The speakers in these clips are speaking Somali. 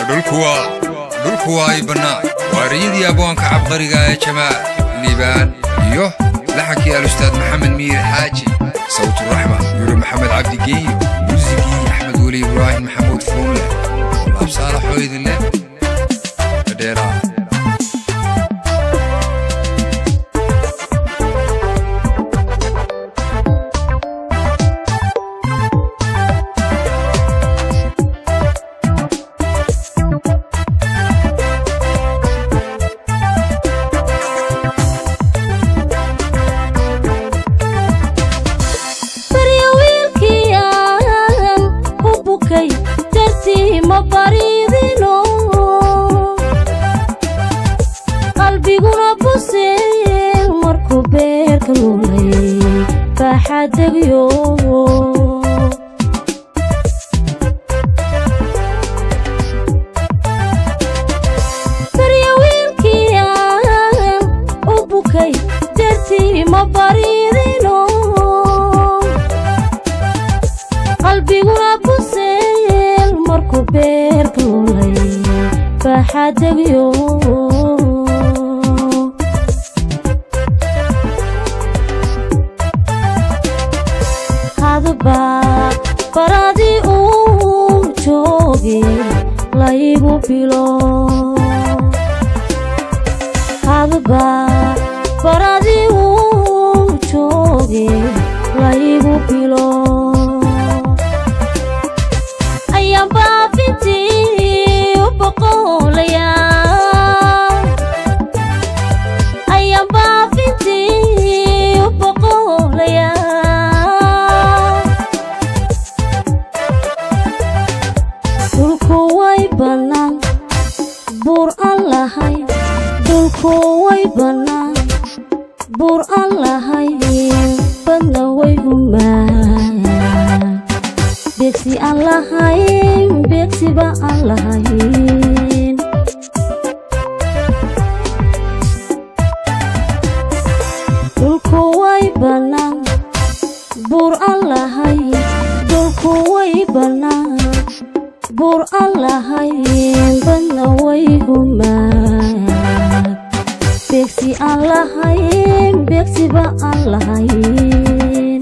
dhulku waa ay bannaan waariyadii abwaanka cabqariga ee jamaal liibaan iyo laxankii alustaad maxamed miir xaaji sawturaxma yuri maxamed cabdigeeyo muusigii axmed weli ibraahim maxamuud fuulle laab saalaxoo idinleh dhadheeraa barya wiilkii aan u bukay dartii ma baridino qalbiguna buseel markuu beerka luulay baaxadegyo barya wiilkii aan u bukay dartii ma baridino qalbiguna buseel markuu beerka luulay baaxadegyo hadba baradii uu jooge laygu bilo hadba baradii uu jooge laygu bilo ayaan baafintii u boqolaya ayaan baafintii u boqolaya dhulku way bannaan buur aan lahay dhulku way bannaan buur aan lahay badna way humaan beegsi aan lahayn beegsiba aan lahayn dhulku way bannaan buur aan lahayn dhulku way bannaan buur aan lahayn badna way humaan beegsi aan lahayn beegsiba aan lahayn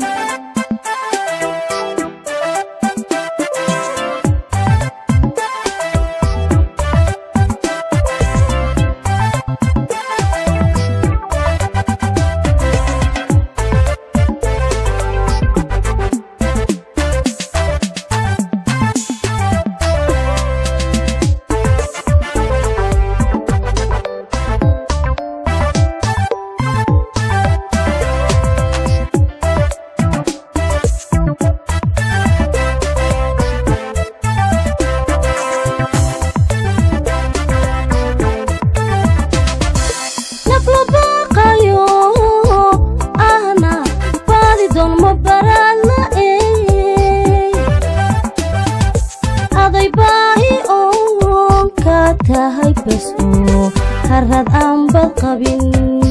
naf la baaqayo ahna baadi doon ma baraadna aday baahi oon ka tahay bas oo harad aan bad qabin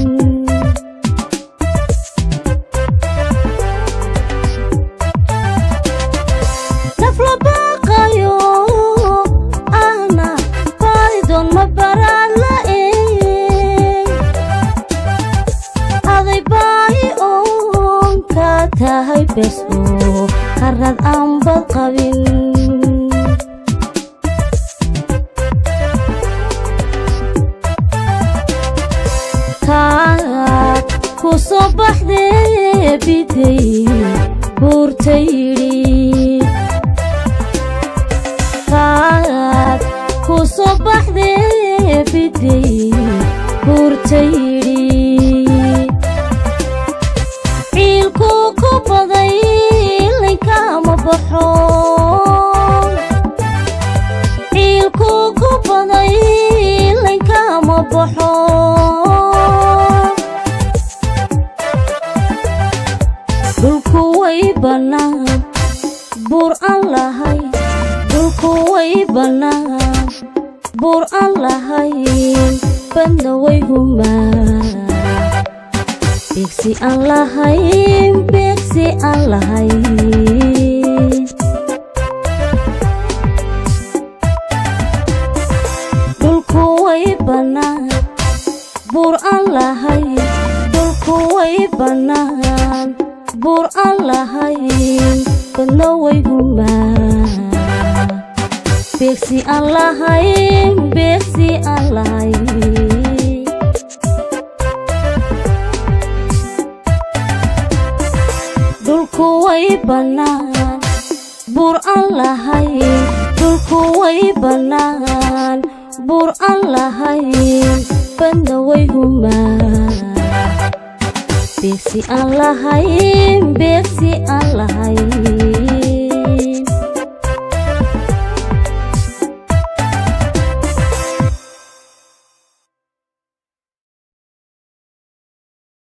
naf la baaqayo ahna baadi doon ma baraadna aday baahi oon ka tahay bes oo harad aan bad qabin kaad ku soo baxdee biday buurta yidhi kaad ku soo baxdee biday buurta yidhi ciilku ku baday laykama baxo ciilku ku baday laykama baxo dhulku way bannaan buur aan lahay dhulku way bannaan buur aan lahayn badna way humaan beegsi aan lahayn beegsi aan lahayn bannaan buur aan lahayn dhulku way bannaan buur aan lahayn badna way humaan beegsi aan lahayn beegsi aan lahayn dhulku way bannaan buur aan lahayn dhulku way bannaan buur aan lahayn badna way humaan beegsi aan lahayn beegsi aan lahayn